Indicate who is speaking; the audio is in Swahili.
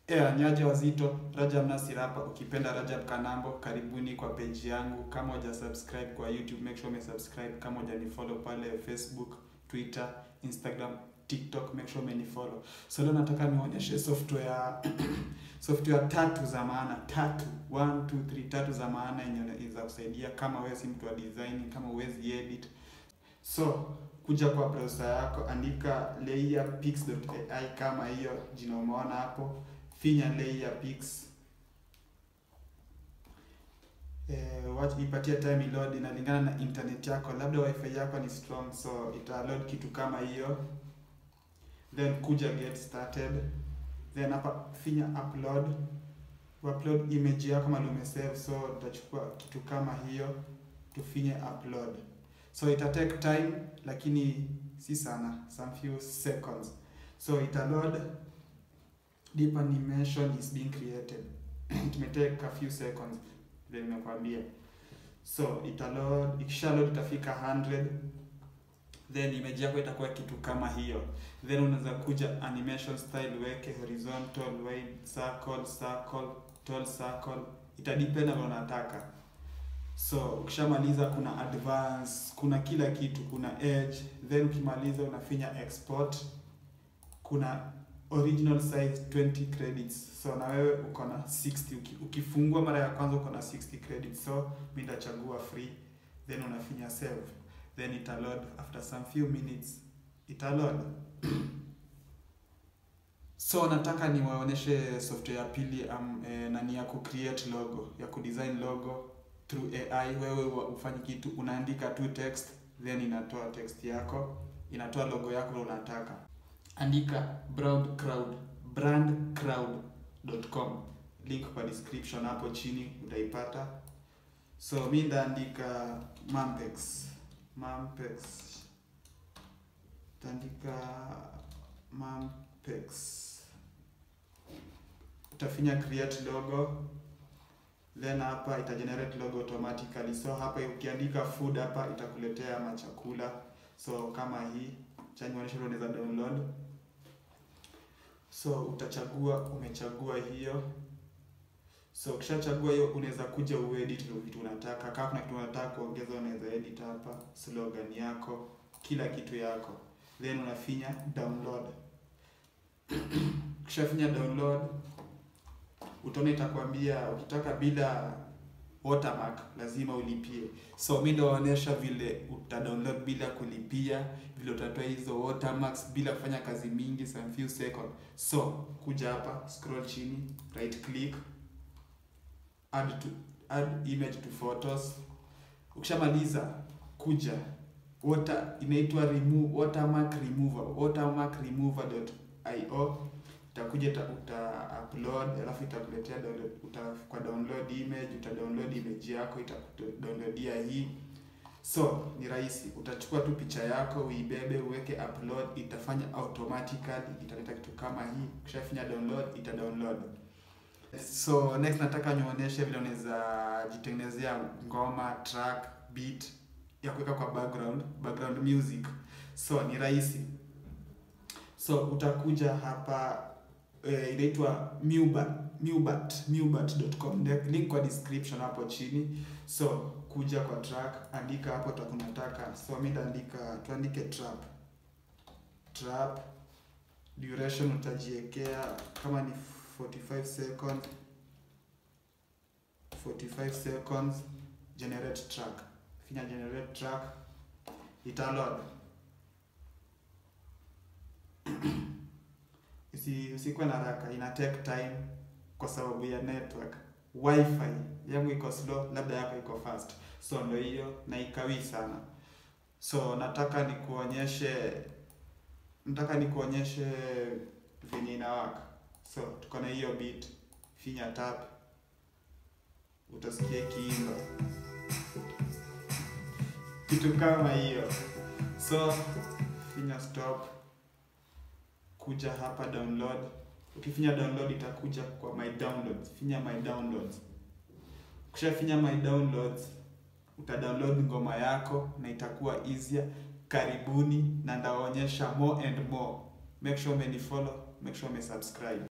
Speaker 1: Yeah, nyaje wazito, Rajab Nasir hapa. Ukipenda Rajab Kanambo, karibuni kwa page yangu. Kama huja subscribe kwa YouTube, make sure ume subscribe. Kama huja ni follow pale Facebook, Twitter, Instagram, TikTok, make sure ume follow. So leo nataka nionyeshe software software tatu za maana, tatu 1 2 3 tatu za maana yenye za kusaidia kama wewe si mtu wa design, kama huwezi edit. So kuja kwa browser yako, andika layerpix.ai kama hiyo jina umeona hapo finya layerpix eh, watch ipatie time load, inalingana na internet yako, labda wifi yako ni strong, so ita load kitu kama hiyo, then kuja get started, then hapa finya upload, upload image yako mali umesave, so utachukua kitu kama hiyo, tufinye upload, so ita take time, lakini si sana, some few seconds, so ita load deep animation is being created it may take a few seconds vile nimekwambia so ita load ikisha load itafika 100 then image yako itakuwa kitu kama hiyo then unaweza kuja animation style weke horizontal wide circle circle tall circle itadepend na unataka so ukishamaliza kuna advance kuna kila kitu kuna edge then ukimaliza unafinya export kuna original size 20 credits so na wewe uko na 60 uki, ukifungua mara ya kwanza uko na 60 credits so mi ndachagua free then unafinya save then ita load after some few minutes ita load so nataka niwaonyeshe software ya pili um, eh, nani ya kucreate logo ya kudesign logo through AI wewe ufanye kitu unaandika tu text then inatoa text yako inatoa logo yako unataka andika broad crowd brandcrowd.com link kwa description hapo chini utaipata so mi ndaandika mampex mampex utaandika mampex utafinya create logo then hapa ita generate logo automatically so hapa ukiandika food hapa itakuletea machakula so kama hii chanionyesha unaweza download so utachagua umechagua hiyo so ukishachagua hiyo unaweza kuja uedit ndio vitu unataka kama kuna kitu unataka kuongeza unaweza edit hapa slogan yako kila kitu yako then unafinya download ukishafinya download utaona itakwambia ukitaka bila watermark lazima ulipie so mi ndaonyesha vile uta download bila kulipia vile utatoa hizo watermarks bila kufanya kazi mingi some few second so kuja hapa scroll chini right click add to add image to photos ukishamaliza kuja water inaitwa remove watermark remover watermark remover.io itakuja uta, uta upload alafu itakuletea download uta kwa download image uta download image yako itakudownloadia hii so ni rahisi utachukua tu picha yako uibebe uweke upload itafanya automatically italeta kitu kama hii ukishafinya download ita download so next nataka nionyeshe vile unaweza jitengenezea ngoma track beat ya kuweka kwa background background music so ni rahisi so utakuja hapa eh, inaitwa Mubat Mubat Mubat.com link kwa description hapo chini so kuja kwa track andika hapo utakunataka so mimi ndaandika tuandike trap trap duration utajiwekea kama ni 45 seconds 45 seconds generate track finya generate track ita load usi usikuwe na haraka ina take time kwa sababu ya network wifi yangu iko slow labda yako iko fast so ndo hiyo na ikawii sana so nataka nikuonyeshe nataka nikuonyeshe venye inawaka so tuko na hiyo beat finya tap utasikia ikiimba kitu kama hiyo so finya stop kuja hapa download ukifinya download itakuja kwa my downloads finya my downloads ukishafinya my downloads uta download ngoma yako na itakuwa easier karibuni na ndaonyesha more and more make sure umenifollow make sure umesubscribe